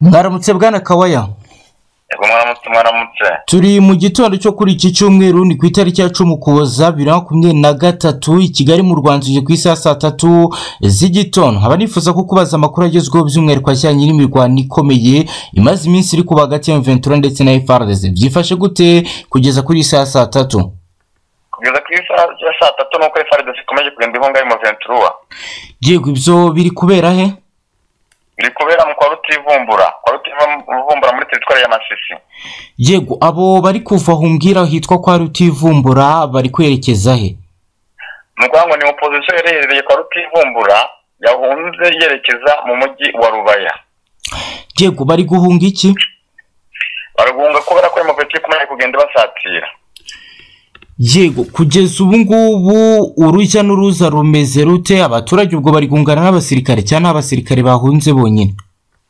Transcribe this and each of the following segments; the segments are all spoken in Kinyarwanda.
mwaramutse bwana kawaya yego mwaramutse mwaramutse turi mu gitondo cyo kuri iki cyumweru ni ku itariki ya cumi ukuboza bibiri na makumyabiri na gatatu i kigali mu rwanda tugeze ku isaha saa tatu z'igitondo nkaba nifuza ko kubaza amakuru agezweho by'umwihariko ajyanye n'imirwano ikomeye imaze iminsi iri kuba hagati ya ventura ndetse na FRDC byifashe gute kugeza kuri iyi saha saa tatu kugeza ku isaha ya saa tatu ni uko FRDC ikomeje kugenda ihunga mu venturuwa yego ibyo biri kubera he biri kubera mu kwa rutivumbura kwa rutivumbura muri teritwari ya masisi yego abo bari kuva aho umbwira hitwa kwa rutivumbura bari kwerekeza he ni ukuvuga ngo ni opozisiyo iherereye kwa rutivumbura yahunze yerekeza mu mujyi wa rubaya yego bari guhunga iki bari guhunga kubera ko iyo muventuro ikomeje kugenda ibasatira yego kugeza ubu ngubu urujya n'uruza rumeze rute abaturage ubwo bari kungana n'abasirikare cyangwa n'abasirikare bahunze bonyine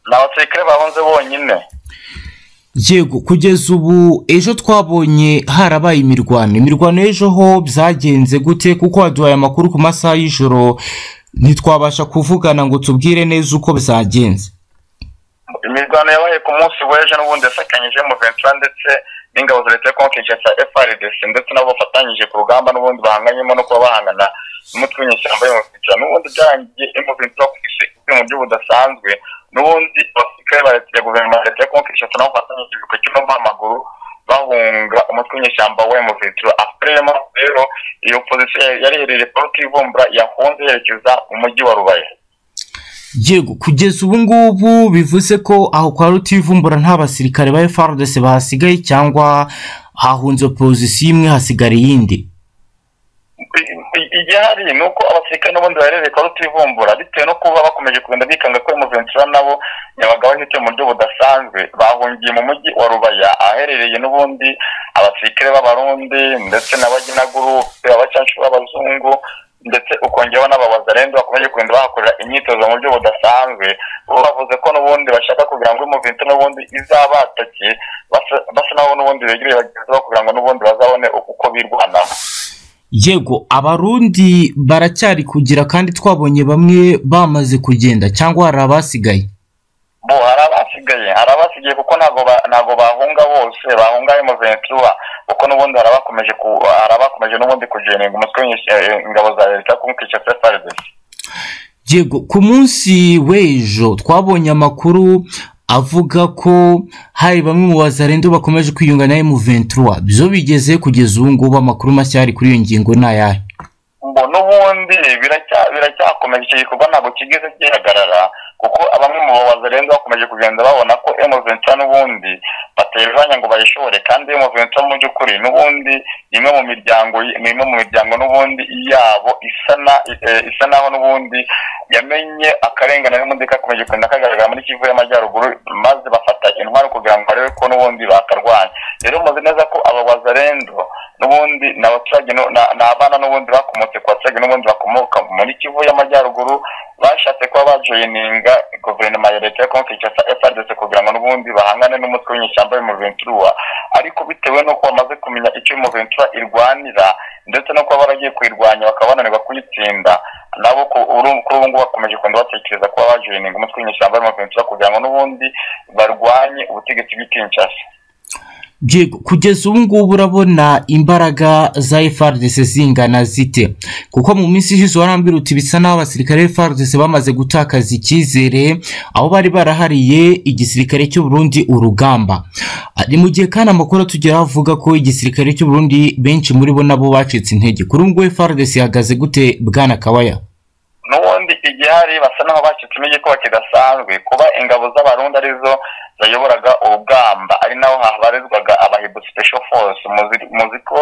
ni abasirikare bahunze bonyine yego kugeza ubu ejo twabonye harabaye imirwano imirwano y'ejo ho byagenze gute kuko waduhaye amakuru ku masaha y'ijoro ntitwabasha kuvugana ngo tubwire neza uko byagenze imirwano yabaye ku munsi w'ejo n'ubundi yasakanyije ventura ndetse n'ingabo za leta ya kongo kinshasa FRDC ndetse nabo bafatanyije ku rugamba n'ubundi bahanganyemo no kuba bahangana n'umutwe w'inyeshyamba y'umuvugira n'ubundi byarangiye imuvugira ku ibyuma by'ubudasanzwe n'ubundi abasirikare ba leta ya guverinoma ya leta ya kongo kinshasa nabo bafatanyije ku cyuma b'amaguru bahunga umutwe w'inyeshyamba wa emuvitura afurema rero iyo pozisiyo yari iherereye poloti ivumbura yahunze yerekeza mu mujyi wa rubaya yego kugeza ubu ngubu bivuze ko aho kwa rutivumbura nta basirikare ba FRDC bahasigaye cyangwa hahunze opozisiyo imwe hasigara iyindi igihari ni uko abasirikare n'ubundi baherereye kwa rutivumbura bitewe no kuba bakomeje kugenda bikanga ko emuventura nabo nyabagaho hite mu buryo budasanzwe bahungiye mu mujyi wa rubaya ahaherereye n'ubundi abasirikare b'abarundi ndetse n'abaginagurupe abacanshu b'abazungu ndetse ukongeraho n'ababazarendu bakomeje kugenda bahakorera imyitozo mu buryo budasanzwe bo bavuze ko n'ubundi bashaka kugira ngo imuvinte n'ubundi izabatakiye basa naho n'ubundi begereye bagenzi babo kugira ngo n'ubundi bazabone uko birwanaho yego abarundi baracyari kugira kandi twabonye bamwe bamaze kugenda cyangwa hari abasigaye bo hari abasigaye hari abasigaye kuko ntabwo bahunga bose bahunga emuventura kuko n'ubundi hari abakomeje hari abakomeje n'ubundi kujeninga umutwe ingabo za leta kumwica sefaridesi yego ku munsi w'ejo twabonye amakuru avuga ko hari bamwe mu bazarendo bakomeje kwiyunga na emuventura byo bigeze kugeza ubu ngubu amakuru mashya ari kuri iyo ngingo ni ayahe ngo n'ubundi biracyakomeje icyo gikorwa ntabwo kigeze gihagarara kuko abamwe mu bazarenze bakomeje kugenda babona ko emuventura n'ubundi batejanya ngo bayishore kandi emuventura mu by'ukuri n'ubundi ni imwe mu miryango ni imwe mu miryango n'ubundi yabo isa naho n'ubundi yamenye akarengane n'ubundi kakomeje kugenda kagaragara muri kivu y'amajyaruguru maze bafata intwaro kugira ngo barebe ko n'ubundi bakarwanya rero muzi neza ko aba bazarendo n'ubundi ni abaturage ni abana n'ubundi bakomotse ku baturage n'ubundi bakomoka muri kivu y'amajyaruguru bashatse kuba bajoyininga guverinoma ya leta ya kongo kinshasa frdc kugira ngo n'ubundi bahangane n'umutwe w'inyeshyamba y'umuventura ariko bitewe n'uko bamaze kumenya icyo umuventura irwanira ndetse no kuba baragiye kuyirwanya bakaba bananirwa kuyitsinda nabo kuri ubu ngubu bakomeje kugenda batekereza kuba bajoyininga umutwe w'inyeshyamba y'umuventura kugira ngo n'ubundi barwanye ubutegetsi bw'i kinshasa kugeza ubu ngubu urabona imbaraga za FRDC zingana zite kuko mu minsi ishize warambwira uti bisa n'aho abasirikare FRDC bamaze gutakaza icyizere aho bari barahariye igisirikare cy'uburundi urugamba ni mu gihe kandi amakuru atugeraho avuga ko igisirikare cy'uburundi benshi muri bo nabo bacitse intege kuri ubu ngubu FRDC ihagaze gute bwana kawaya n'ubundi igihari basa n'aho bacitse intege ko kidasanzwe kuba ingabo z'abarundi arizo zayoboraga urugamba ari naho habarizwaga abahibu special force muzi ko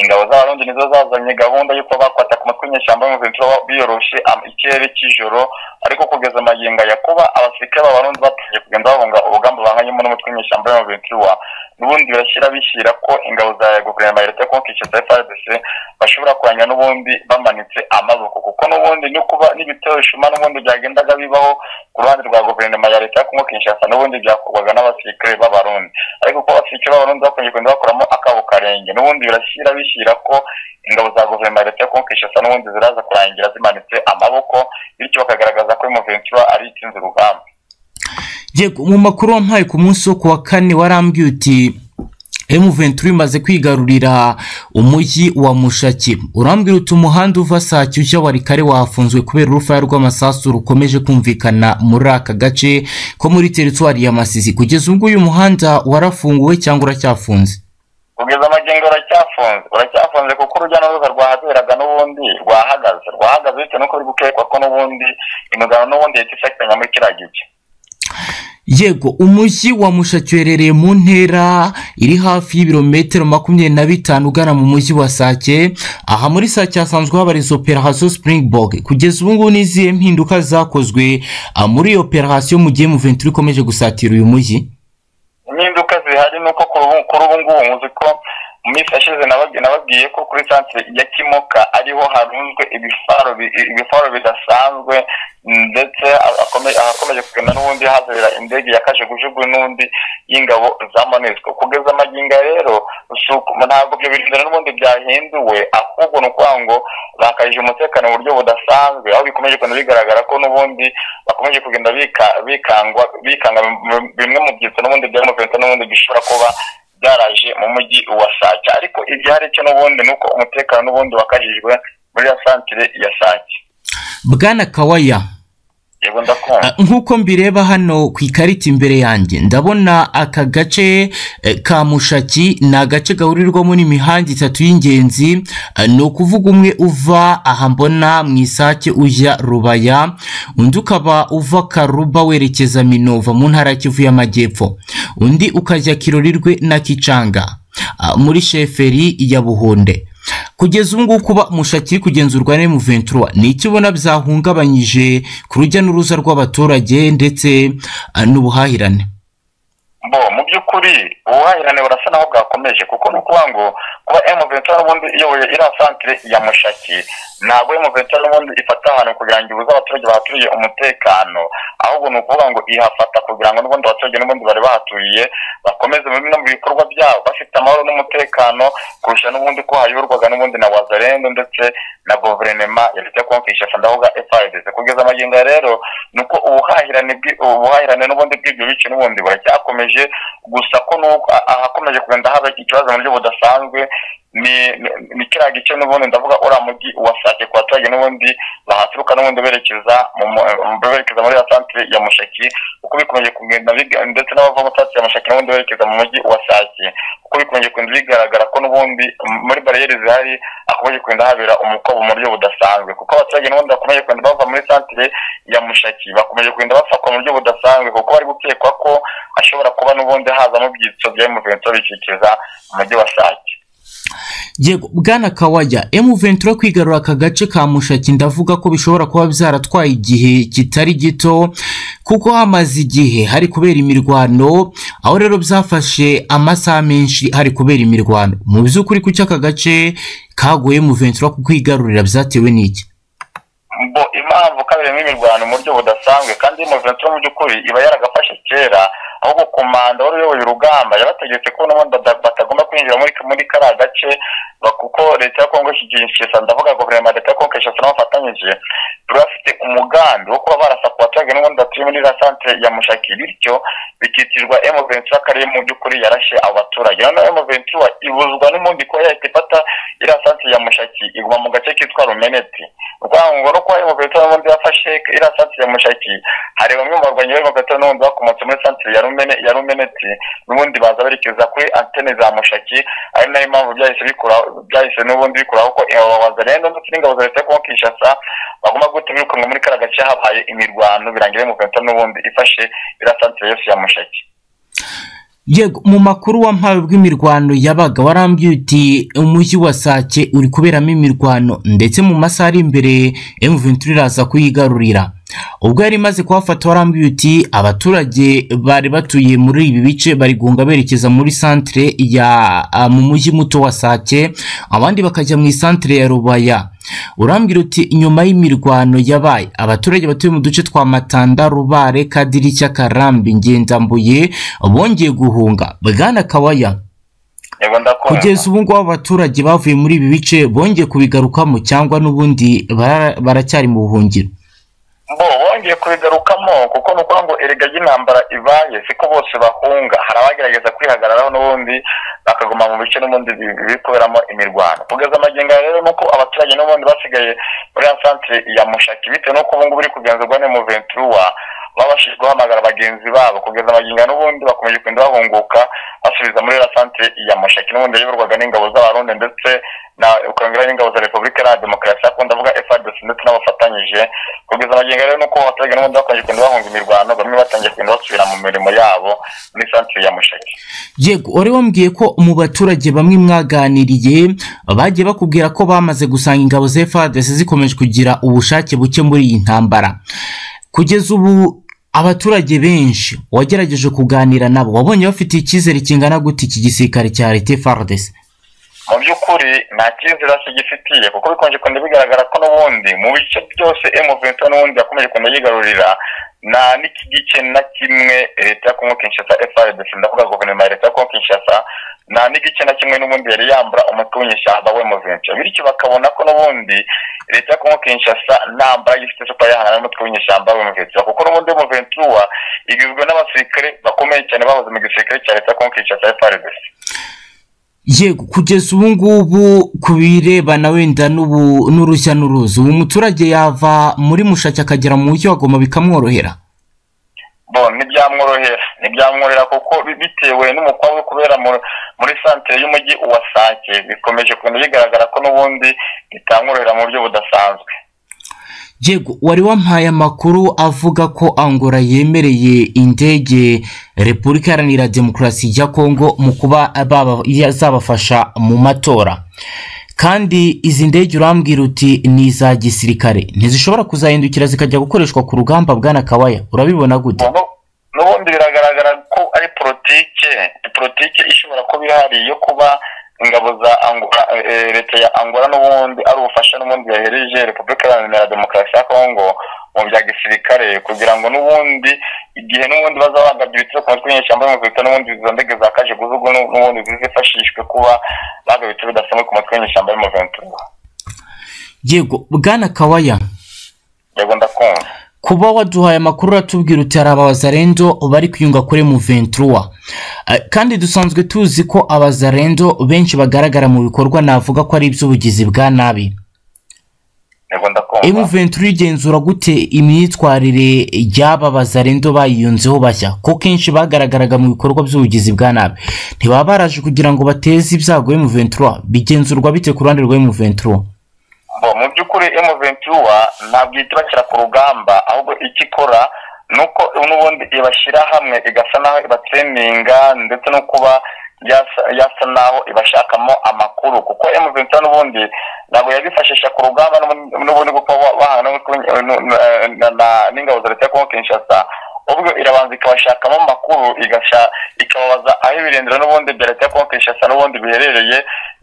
ingabo z'abarundi nizo zazanye gahunda y'uko bakwata ku matwi nyeshyamba y'umuventura biyoroshe ikirere cy'ijoro ariko kugeza amagingo ya kuba abasirikare b'abarundi batangiye kugenda bahunga urugamba bahanganyemo n'umutwe w'inyeshyamba y'umuventura n'ubundi birashyira bishyira ko ingabo za guverinoma ya leta ya kongo kinshasa frdc bashobora kuranga n'ubundi bamanitse amaboko kuko n'ubundi no kuba n'ibitero bishuma n'ubundi byagendaga bibaho ku ruhande rwa guverinoma ya leta ya kongo kinshasa n'ubundi byakorwa bakorwaga n'abasirikare b'abarundi ariko kuko abasirikare b'abarundi bakomeje kugenda bakoramo akabo karenge n'ubundi birashyira bishyira ko ingabo za guverinoma ya leta yo kumvikisha n'ubundi ziraza kurangira zimanitse amaboko bityo bakagaragaza ko umuventura ari itsinze urugamba yego mu makuru wampaye ku munsi wo ku wa kane warambwiye uti M23 imaze kwigarurira umujyi wa Mushaki urambwira uti umuhanda uva Sake ujya Warikare wafunzwe kubera urufaya rw'amasasu rukomeje kumvikana muri aka gace ko muri teritwari ya Masisi kugeza ubwo uyu muhanda warafunguwe cyangwa uracyafunze kugeza amagengo uracyafunze uracyafunze kuko urujya n'uruza rwahaberaga n'ubundi rwahagaze rwahagaze bitewe n'uko biri gukekwa ko n'ubundi imigano n'ubundi leta ishakiranya muri kiriya gice yego umujyi wa mushaki uherereye mu ntera iri hafi y'ibirometero makumyabiri na bitanu ugana mu mujyi wa sake aha muri sake hasanzwe habariza operasiyo Springbok kugeza ubu ngubu n'izihe mpinduka zakozwe ah, muri iyo operasiyo mu gihe muventuri ikomeje gusatira uyu mujyi impinduka zihari ni uko kuri ubu- kuri ubu ngubu nzi ko mu minsi yashize nababwi- nababwiye ko kuri santire ya kimoka ariho harunzwe ibifaro bi- ibifaro bidasanzwe ndetse akome- ahakomeje kugenda n'ubundi hazabera indege ya kajugujugu n'undi y'ingabo za monesco kugeza amaginga rero si uko- ntabwo ibyo bintu n'ubundi byahinduwe ahubwo ni ukuvuga ngo bakajije umutekano mu buryo budasanzwe aho bikomeje kugenda bigaragara ko n'ubundi bakomeje kugenda bika- bikangwa bikanga bim- bimwe mu byitso n'ubundi bya muventa n'ubundi bishobora kuba byaraje mu mujyi wa sake ariko igihari cyo n'ubundi ni uko umutekano n'ubundi wakajijwe muri ya santire ya sake bwana kawaya yego ndakumva Ah, nk'uko mbireba hano ku ikarita imbere yanjye ndabona aka gace eh, ka mushaki ni agace gahurirwamo n'imihanda itatu y'ingenzi Ah, ni ukuvuga umwe uva aha mbona mu isake ujya rubaya undi ukaba uva karuba werekeza minova mu ntara ya kivu y'amajyepfo undi ukajya kirorirwe na kicanga ah, muri sheferi ya buhunde kugeza ubu ngubu kuba mushaki iri kugenzurwa na M23 ni iki ubona byahungabanyije ku rujya n'uruza rw'abaturage ndetse ah, n'ubuhahirane bo mu by'ukuri ubuhahirane burasa naho bwakomeje kuko ni ukuvuga ngo kuba M23 n'ubundi iyoboye iriya santire ya Mushaki ntabwo M23 n'ubundi ifata ahantu kugira ngo ibuze abaturage bahaturiye umutekano ahubwo ni ukuvuga ngo ihafata kugira ngo n'ubundi abaturage n'ubundi bari bahaturiye bakomeze bimwe mu bikorwa byabo bafite amahoro n'umutekano kurusha n'ubundi ko hayoborwaga n'ubundi na Wazalendo ndetse na guverinoma ya leta yo kumvisha ndavuga FRDC kugeza amagingo ya rero nuko ubuhahirane bwi- ubuhahirane n'ubundi bw'ibyo bice n'ubundi buracyakomeje gusa ko nuko a- ahakomeje kugenda haba ikibazo mu buryo budasanzwe ni ni- ni kiriya gice n'ubundi ndavuga uriya mujyi wasake ku baturage n'ubundi bahaturuka n'ubundi berekeza mu mu- berekeza muri ya santire ya mushaki uko bikomeje kugenda biga- ndetse n'abava mu santire ya mushaki n'ubundi berekeza mu mujyi wasake uko bikomeje kugenda bigaragara ko n'ubundi m- muri bariyeri zihari hakomeje kugenda habera umukobo mu buryo budasanzwe kuko abaturage n'ubundi bakomeje kugenda bava muri santire ya mushaki bakomeje kugenda bafatwa mu buryo budasanzwe kuko bari gukekwa ko hashobora kuba n'ubundi hazamo ibyitso bya M23 bikikiza umujyi wa Sake yego bwana kawaya M23 kwigarura aka gace ka mushaki ndavuga ko bishobora kuba byaratwaye igihe kitari gito kuko hamaze igihe hari kubera imirwano aho rero byafashe amasaha menshi hari kubera imirwano mu by'ukuri kuki aka gace kagoye M23 kukwigarurira byatewe n'iki bo impamvu kabiri n'imirwano mu buryo budasanzwe kandi M23 mu by'ukuri iba yaragafashe kera ahubwo komanda wari uyoboye urugamba yabategetse ko n'ubundi bata- batagomba kwinjira muri muri kariya gace ba- kuko leta ya kongo ishyigikiza ndavuga guverinoma ya leta ya kongo ishyigikiza n'abafatanyije bari bafite umugambi wo kuba barasa ku baturage n'ubundi batuye muri za santire ya mushaki bityo bikitirirwa M23 kariya mu by'ukuri yarashe abo baturage noneho M23 ibuzwa n'ubundi kuba yahita ifata iriya santire ya mushaki iguma mu gace kitwa rumeneti urwango no kuba M23 n'ubundi yafashe iriya santire ya mushaki hari bamwe mu barwanyi barimo gatatu n'ubundi bakomotse muri santire ya rumene ya rumeneti n'ubundi baza berekeza kuri antene za mushaki ari nayo mpamvu byahise bikura byahise n'ubundi bikuraho ko abawazarendo ndetse n'ingabo za leta yo kuba kinshasa bagomba guhita birukanwa muri kariya gace habaye imirwano birangira muventa n'ubundi ifashe iriya santire yose ya mushaki yego mu makuru wampawe bw'imirwano yabaga warambwiye uti umujyi wa sake uri kuberamo imirwano ndetse mu masaha ari imbere M23 iraza kuyigarurira ubwo yari imaze kuhafata warambwiye uti abaturage bari batuye muri ibi bice bari guhunga berekeza muri santere ya ah, mu mujyi muto wa sake abandi bakajya mu isantere ya rubaya urambwira uti nyuma y'imirwano yabaye abaturage batuye mu duce twa matanda rubare kadirishya karambi ngendambuye bongeye guhunga bwana kawaya yego ndakunda kugeza ubu ngubu abaturage bavuye muri ibi bice bongeye kubigarukamo cyangwa n'ubundi bara- baracyari mu buhungiro bo bo bongeye kubigarukamo kuko ni ukuvuga ngo erega y'intambara ibaye siko bose bahunga hari abagerageza kwihagararaho n'ubundi bakaguma mu bice n'ubundi biri kuberamo imirwano kugeza amagingo rero ni uko abaturage n'ubundi basigaye muri ya santire ya mushaki bitewe n'uko ubu ngubu iri kugenzurwa n'umuventuruwa baba bashinzwe guhamagara bagenzi babo kugeza amagingo n'ubundi bakomeje kugenda bahunguka basubiza muri ya santire ya mushaki n'ubundi yayoborwaga n'ingabo z'abarundi ndetse na ukongera n'ingabo za repubulika iharanira demokarasi akunda avuga frdc ndetse n'abafatanyije kugeza amagingo rero nuko abaturage n'ubundi bakomeje kugenda bahunga imirwano bamwe batangiye kugenda basubira mu mirimo yabo muri santire ya mushaki yego wari wambwiye ko mu baturage bamwe mwaganiriye bagiye bakubwira ko bamaze gusanga ingabo za frdc zikomeje kugira ubushake buke muri iyi ntambara kugeza ubu abaturage benshi wagerageje kuganira nabo wabonye bafite icyizere kingana gute iki gisirikare cya leta frdc mu by'ukuri nta cyizere kigifitiye kuko bikonje kugenda bigaragara ko n'ubundi mu bice byose emuvento n'ubundi yakomeje kugenda yigarurira nta n'iki gice na kimwe leta ya kongo kinshasa frdc ndavuga guverinoma ya leta ya kongo kinshasa nta n'igice na kimwe n'ubundi yari yambura umutwe w'inyeshyamba w'emuvento bityo bakabona ko n'ubundi leta ya kongo kinshasa nta mbaraga ifite zo kuba yahangana n'umutwe w'inyeshyamba w'emuvento kuko n'ubundi emuventura igizwe n'abasirikare bakomeye cyane bahoze mu gisirikare cya leta ya kongo kinshasa frdc yego kugeza ubu ngubu ku birebana wenda n'ubu n'urushya n'uruzi ubu umuturage yava muri mushaki akagera mu mujyi wagoma bikamworohera bo ntibyamworohera ntibyamworohera kuko bitewe n'umukobwa uri kubera muri santire y'umujyi uwasake bikomeje kugenda bigaragara ko n'ubundi bitamworohera mu buryo budasanzwe yego wari wampaye amakuru avuga ko angola yemereye indege repubulika iharanira demokarasi ya kongo mu kuba zabafasha mu matora kandi izi ndege urambwira uti ni iza gisirikare ntizishobora kuzahindukira zikajya gukoreshwa ku rugamba bwana kawaya urabibona gute n'ubundi biragaragara ko ari porotike porotike ishobora kuba ihari yo kuba ingabo za angola leta ya angola n'ubundi ari ubufasha n'ubundi yahereje repubulika iharanira demokarasi ya kongo mu bya gisirikare kugira ngo n'ubundi igihe n'ubundi baza bagabye ibitero ku mutwe w'inyeshyamba y'umukirita n'ubundi izo ndege za kaje guzugu n'ubundi zizifashishwe kuba bagabye ibitero bidasanzwe ku mutwe w'inyeshyamba y'umuventura yego bwana kawaya yego ndakumva kuba waduhaye amakuru uratubwira uti hari abazarendo bari kwiyunga kuri muventura kandi dusanzwe tuzi ko abazarendo benshi bagaragara mu bikorwa navuga ko ari iby'ubugizi bwa nabi emuventura igenzura gute imyitwarire y'aba bazarendo bayiyunzeho bashya ko kenshi bagaragaraga mu bikorwa by'ubugizi bwa nabi ntibaba baraje kugira ngo bateze ibyago emuventura bigenzurwa bite ku ruhande rwa emuventura mu by'ukuri emuventura ntabwo ihita ibashyira ku rugamba ahubwo icyo ikora ni uko n'ubundi ibashyira hamwe igasa naho ibatreminga ndetse no kuba yasa naho ibashakamo amakuru kuko emuventura n'ubundi ntabwo yabifashisha ku rugamba n'ubundi kuko bahana n'ingabo za leta ya kongo kinshasa ubwo irabanza ikabashakamo amakuru ikababaza aho ibirindiro n'ubundi bya leta ya kongo kinshasa n'ubundi biherereye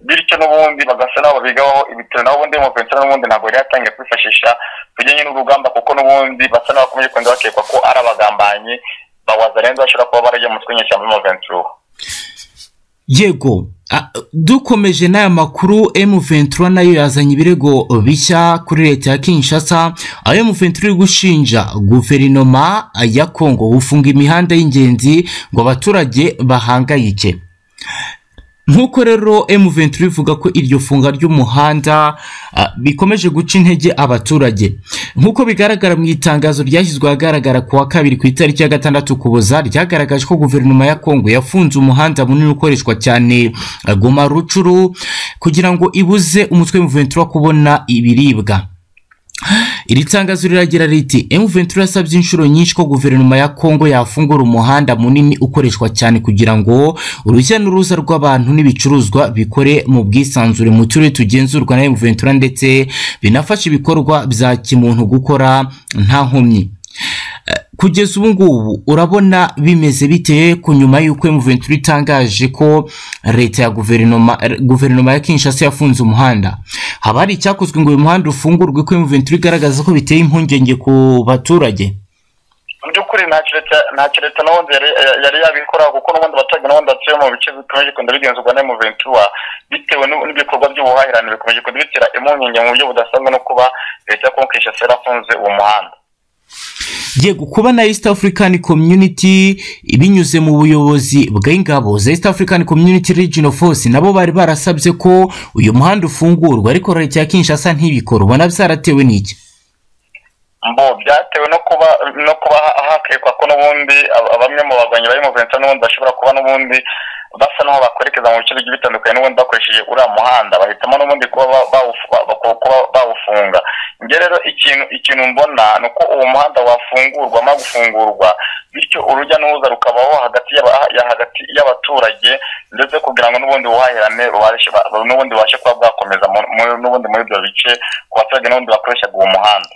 bityo n'ubundi bagasa nabo babigaho ibitaro naho ubundi muventura n'ubundi ntabwo yari yatangiye kwifashisha bijyanye n'urugamba kuko n'ubundi basa n'abakomeje kugenda bakekwa ko ari abagambanyi bawaza rero bashobora kuba barajya mu twinyishi muri muventura yego dukomeje n'aya makuru emuventura nayo yazanye ibirego bishya kuri leta ya kinshasa aho emuventura iri gushinja guverinoma ya kongo gufunga imihanda y'ingenzi ngo abaturage bahangayike nk'uko rero emuventura ivuga ko iryo funga ry'umuhanda bikomeje guca intege abaturage nk'uko bigaragara mu itangazo ryashyizwe ahagaragara ku wa kabiri ku itariki ya gatandatu kuboza ryagaragaje ko guverinoma ya kongo yafunze umuhanda munini ukoreshwa cyane goma rucuru kugira ngo ibuze umutwe w'emuventura kubona ibiribwa iri tangazo riragira riti emuventura yasabye inshuro nyinshi ko guverinoma ya kongo yafungura umuhanda munini ukoreshwa cyane kugira ngo urujya n'uruza rw'abantu n'ibicuruzwa bikore mu bwisanzure mu turere tugenzurwa na emuventura ndetse binafashe ibikorwa bya kimuntu gukora nta nkomyi kugeza ubu ngubu urabona bimeze bite ku nyuma y'uko emuventura itangaje ko leta ya guverinoma guverinoma ya kinshasa yafunze umuhanda haba hari icyakozwe ngo uyu muhanda ufungurwe ko emuventura igaragaza ko biteye impungenge ku baturage mu by'ukuri ntacyo leta n'ubundi yari yabikora kuko n'ubundi abaturage n'ubundi batuye mu bice bikomeje kugenda bigenzurwa n'emuventura bitewe n'ibikorwa by'ubuhahirane bikomeje kugenda bitera impungenge mu buryo budasanzwe no kuba leta ya kongo kinshasa yarafunze uwo muhanda yego kuba na east african community binyuze mu buyobozi bw'ingabo za east african community regional force nabo bari barasabye ko uyu muhanda ufungurwa ariko leta ya kinshasa ntibikora ubona byaratewe n'iki mbo byatewe no kuba no kuba hakekwa ko n'ubundi ab- bamwe mu barwanyi bari mu vincent n'ubundi bashobora kuba n'ubundi basa n'aho bakwerekeza mu bice bigiye bitandukanye n'ubundi bakoresheje uriya muhanda bahitamo n'ubundi kuba ba- bawufu- ba- ba- kuba bawufunga njye rero ikintu ikintu mbona ni uko uwo muhanda wafungurwa amara gufungurwa bityo urujya n'uruza rukabaho hagati y'aba- ya- hagati y'abaturage ndetse kugira ngo n'ubundi ubuhahirane bubashe ba- n'ubundi bubashe kuba bwakomeza mu- mu- n'ubundi muri ibyo bice ku baturage n'ubundi bakoreshaga uwo muhanda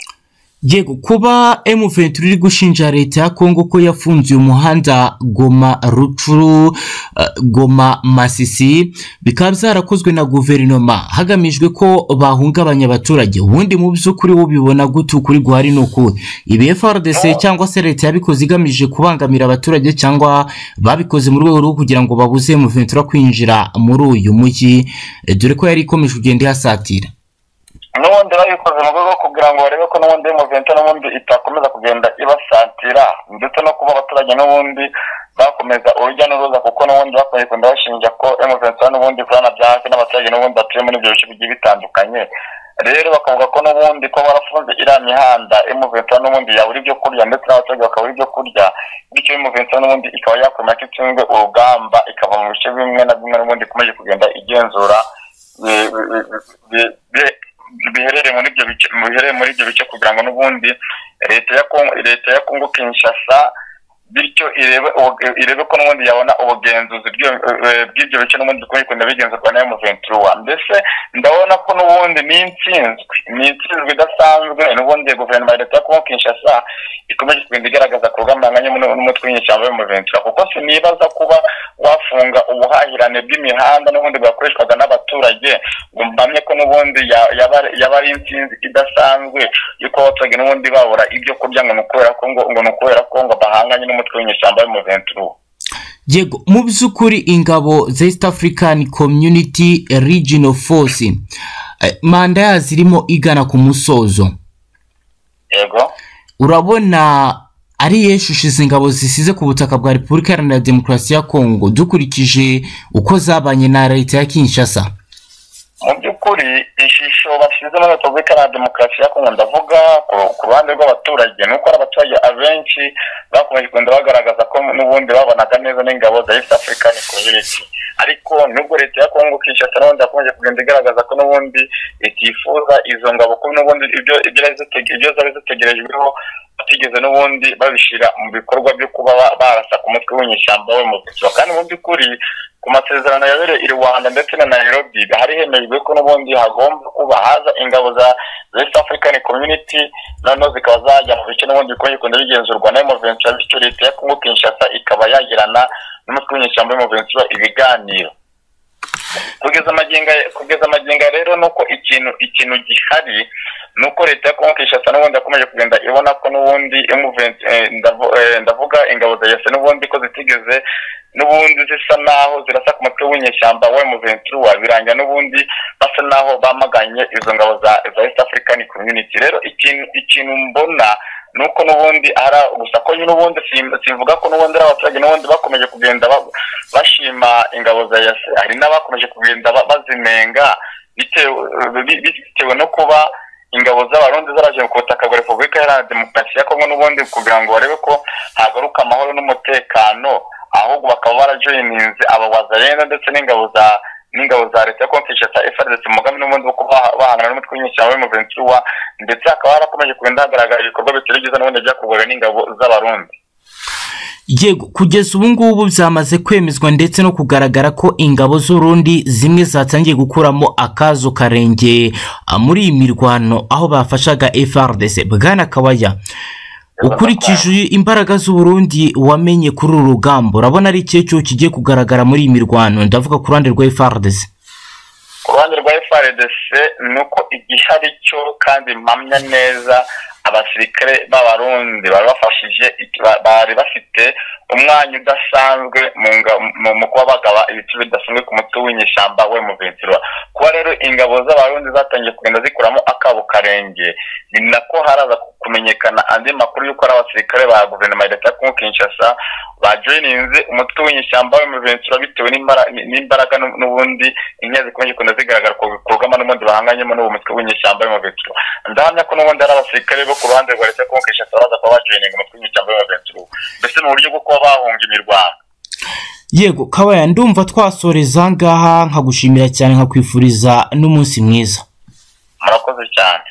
yego kuba M23 iri gushinja leta ya Kongo ko yafunze uyu muhanda Goma Rucuru eh, Goma Masisi bikaba byarakozwe na guverinoma hagamijwe ko bahungabanya abaturage ubundi mu by'ukuri wo bibona gute ukuri guhari ni ukuhe ibi FRDC cyangwa se leta yabikoze igamije kubangamira abaturage cyangwa babikoze mu rwego rwo kugira ngo babuze M23 kwinjira muri uyu mujyi eh, dore ko yari ikomeje kugenda ihasatira n'ubundi babikoze mu rwego rwo kugira ngo barebe ko n'ubundi muventa n'ubundi itakomeza kugenda ibasatira ndetse no kuba abaturage n'ubundi bakomeza urujya n'uruza kuko n'ubundi bakomeje kugenda bashinja ko muventa n'ubundi ikorana bya hafi n'abaturage n'ubundi batuye muri ibyo bice bigiye bitandukanye rero bakavuga ko n'ubundi ko barafunze iriya mihanda muventa n'ubundi yabura ibyo kurya ndetse n'abaturage bakabura ibyo kurya bityo muventa n'ubundi ikaba yakomera ko itsinzwe urugamba ikava mu bice bimwe na bimwe n'ubundi ikomeje kugenda igenzura eh, eh, eh, eh, biherereye muri ibyo bice biherereye muri ibyo bice kugira ngo n'ubundi leta ya Kongo leta ya Kongo Kinshasa bityo irebe ubu- irebe ko n'ubundi yabona ubugenzuzi bw'ibyo- eh, bw'ibyo bice n'ubundi kuri kunda bigenzurwa na M23 mbese ndabona ko n'ubundi ni intsinzwe ni intsinzwe idasanzwe n'ubundi guverinoma ya leta ya Kongo Kinshasa ikomeje kugenda igaragaza ku rugamba rugambanganya n'umutwe w'inyeshyamba w'M23 kuko sinibaza kuba wafunga ubuhahirane bw'imihanda n'ubundi bwakoreshwaga n'abaturage ngo mbamye ko n'ubundi ya- yaba- yaba ari intsinzi idasanzwe yuko abaturage n'ubundi babura ibyo kurya ngo ni ukubera ko ngo ngo ni ukubera ko ngo bahanganye n'umutwe w'inyeshyamba w'M23 yego mu by'ukuri ingabo za east african community regional force eh, manda yazo irimo igana ku musozo yego urabona ari yeshushi izi ngabo zisize ku butaka bwa repubulika iharanira demokarasi ya kongo dukurikije uko zabanye na leta ya kinshasa mu by'ukuri ishusho basize muri repubulika na demokarasi ya kongo ndavuga ku- ku ruhande rw'abaturage ni uko hari abaturage abenshi bakomeje kugenda bagaragaza ko n'ubundi babonaga neza n'ingabo za east african community ariko nubwo leta ya kongo kinshasa n'ubundi yakomeje kugenda igaragaza ko n'ubundi itifuza izo ngabo ko n'ubundi ibyo ibyo zari zitege- ibyo zari zitegerejweho batigeze n'ubundi babishyira mu bikorwa byo kuba ba- barasaka umutwe w'inyeshyamba we mu buzima kandi mu by'ukuri ku masezerano yabereye i rwanda ndetse na nairobi hari hemejwe ko n'ubundi hagomba kuba haza ingabo za za east african community noneho zikaba zajya mu bice n'ubundi bikomeje kugenda bigenzurwa na emuventura bityo leta ya kongo kinshasa ikaba yagirana n'umutwe w'inyeshyamba w'emuventura ibiganiro kugeza amagingo aya- kugeza amagingo aya rero nuko ikintu ikintu gihari ni uko leta ya kongo kinshasa n'ubundi yakomeje kugenda ibona ko n'ubundi M23, eh, ndavu- eh, ndavuga ingabo za yase n'ubundi ko zitigeze n'ubundi zisa naho zirasa ku mutwe w'inyeshyamba wa M23 birangira n'ubundi basa naho bamaganye izo ngabo za za East African Community rero ikintu ikintu mbona ni uko n'ubundi ari gusa ko nyine ubundi sim- simvuga ko n'ubundi ari abaturage n'ubundi bakomeje kugenda ba- bashima ingabo za yase hari n'abakomeje kugenda ba- bazimenga bitewe bi- bitewe no kuba ingabo z'abarundi zaraje ku butaka bwa repubulika iharanira demokarasi ya kongo n'ubundi kugira ngo barebe ko hagaruka amahoro n'umutekano ahubwo bakaba barajoyininze aba wazarenda ndetse n'ingabo za n'ingabo za leta yo kumvisha za FRDC umugambi n'ubundi wo kuba bahangana n'umutwe w'inyeshyamba w'umuvensi wa ndetse hakaba harakomeje kugenda hagaragara ibikorwa bitari byiza n'ubundi byakorwaga n'ingabo z'abarundi yego kugeza ubu ngubu byamaze kwemezwa ndetse no kugaragara ko ingabo z'urundi zimwe zatangiye gukuramo akazo karenge ah, muri iyi mirwano aho bafashaga frdc bwana kabaya ukurikije imbaraga z'uburundi wamenye kuri uru rugamba urabona ari ikihe cyo kigiye kugaragara muri iyi mirwano ndavuga ku ruhande rwa frdc ku ruhande rwa FRDC ni uko igihari cyo kandi mpamya neza abasirikare b'abarundi bari bafashije ba- bari bafite umwanya udasanzwe mu nga- mu- mu kuba bagaba ibice bidasanzwe ku mutwe w'inyeshyamba we mu ventura kuba rero ingabo z'abarundi zatangiye kugenda zikuramo akabo karenge ni nako haraza ku- kumenyekana andi makuru y'uko ari abasirikare ba guverinoma ya leta ya kongo kinshasa bajoyininze umutwe w'inyeshyamba w'imiventura bitewe n'imbara- n'imbaraga n'u- n'ubundi inkingi zikomeje kugenda zigaragara ku bikorwamo n'ubundi bahanganyemo n'uwo mutwe w'inyeshyamba w'imiventura ndahamya ko n'ubundi ari abasirikare bo ku ruhande rwa leta ya kongo kinshasa baraza kuba bajoyininga umutwe w'inyeshyamba w'imiventura mbese mu buryo bwo kuba bahunga imirwano yego kabaya ndumva twasoreza ngaha nkagushimira cyane nkakwifuriza n'umunsi mwiza murakoze cyane